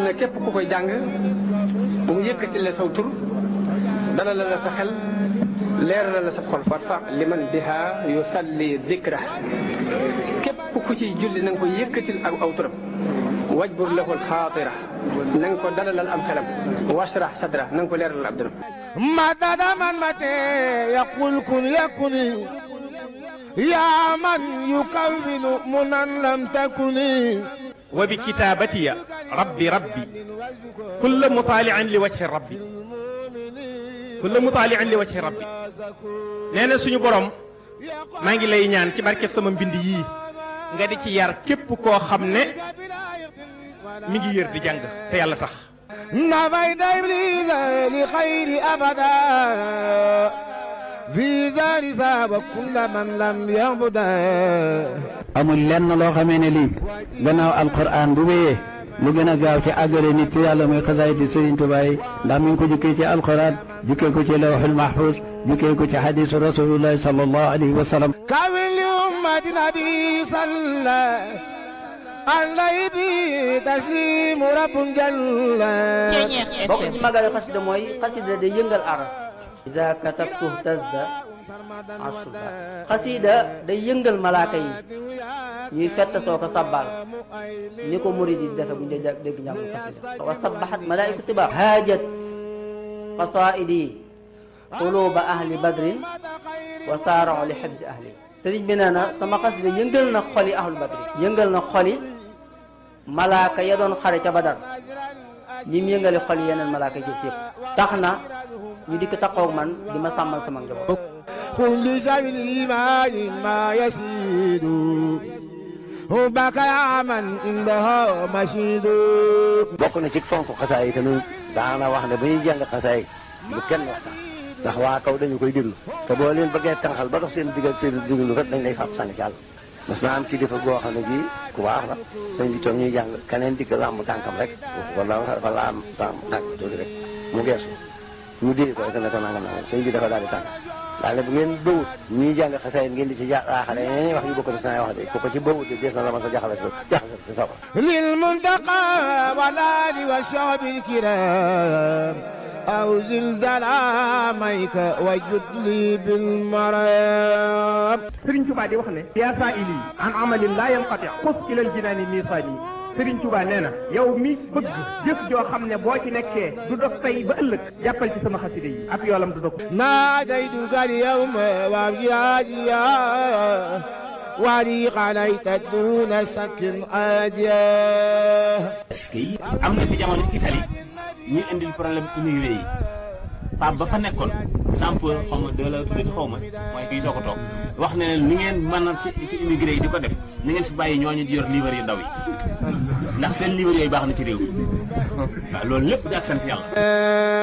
ne képp ku koy jàng bu mu yëkkati la saw tur dalal la sa xel leeral la sa xol warfa liman biha yusalli dikra képp ku ciy julli na nga ko yëkkatil ak aw turam wajbur lahul xaatira na nga ko dalalal am xelam washrah sadra na nga ko leeralal ab dëram مدد من متى يقول كن يكن يا من يكون منا لم تكن وبكتابتي ربي ربي كل مطالع لوجه ربي كل مطالع لوجه ربي nee na suñu borom maa ngi lay ñaan ci barkeb sama mbind yii nga di ci yar képp koo xam ne mi ngi yër di jàng te yàlla tax نفيت إبليس لخير أبدا في زار ساب كل من لم يعبده amul lenn loo xamee ne lii gannaaw alquran bu wéyee lu gën a gaaw ci àggale nit ci yàlla muy xasaayiti Sëriñ Tuubaa yi ndax mi ngi ko jukkee ci alquran jukkee ko ci lawxul mahfuz jukkee ko ci xadiisu rasulillahi sallallahu alayhi wa sallam كامل لأمة نبي صلى عليه به تسليم رب جل bokk ci magalu xasida mooy xasida day yëngal aras ida katabtu tazda asuba xasida day yëngal malaaka yi ñuy fett soo ko sabbal ni ko murid yi defe bu ñu dee dégg njàngu xasida wa sabbaxat malaaiku tiba haajat qasaidi quluba ahli badrin wa saarao li xibsi ahli sëriñ bi nee na sama xasida yëngal na xoli ahlu badrin yëngal na xoli malaaka ya doon xare ca badar ñi mu yëngale xol yeneen malaaka yi ci yëpp tax na ñu dikk taxaw man di ma sàmmal sama njaboot. كل سبيل الإيمان ما يسيد حبك يا من عنده مشيد bokk na ci fonk xasaay yi tamit daana wax ne ba ñuy jàng xasaay bu kenn waxtaan ndax waa kaw dañu koy déglu te boo leen bëggee tànqal ba dox seen digg ak seen déglu rek dañ lay fab sànni ci àll mas naa am kilifa goo xam ne bii ku baax la sëñ bi toog ñuy jàng keneen digg làmb tànkam rek wala dafa laam tànk tànk tuuti rek mu geesu ñu dee ko rek ne ko nangam nangam sëñ bi dafa daal di tànk daal ne bu ngeen bëwut ñuy jàng xasaay ngeen di ci jaaxale ñeneen wax yu bokk na wax de ku ko ci bëwut de dees na la ma sa jaxale jaxale si sawar للمنتقى والآل والشعب الكرام أو زلزال عاميك وجد لي بالمرام Sëriñ Tuubaa di wax ne yaa saa ili an amalin laa yanqati xus ilal jinaani miisaani Sëriñ Tuubaa nee na yow mi bëgg jëf joo xam ne boo ci nekkee du dog tey ba ëllëg jàppal ci sama xasida yi ab yoolam du dog ناديتك اليوم وابجاديا ولي عليك دون سك عاديا est-ce que am na fi jamono Italie ñuy indil problème immigré yi Pape ba fa nekkoon sample xaw ma deux la tuddati xaw ma mooy kii soo ko toog wax ne leen ni ngeen mën a ci ci immigré yi di ko def ni ngeen fi bàyyi ñooñu di yor livre yu ndaw yi ndax seen livre yooyu baax na ci réew mi waaw loolu lépp di ak sant yàlla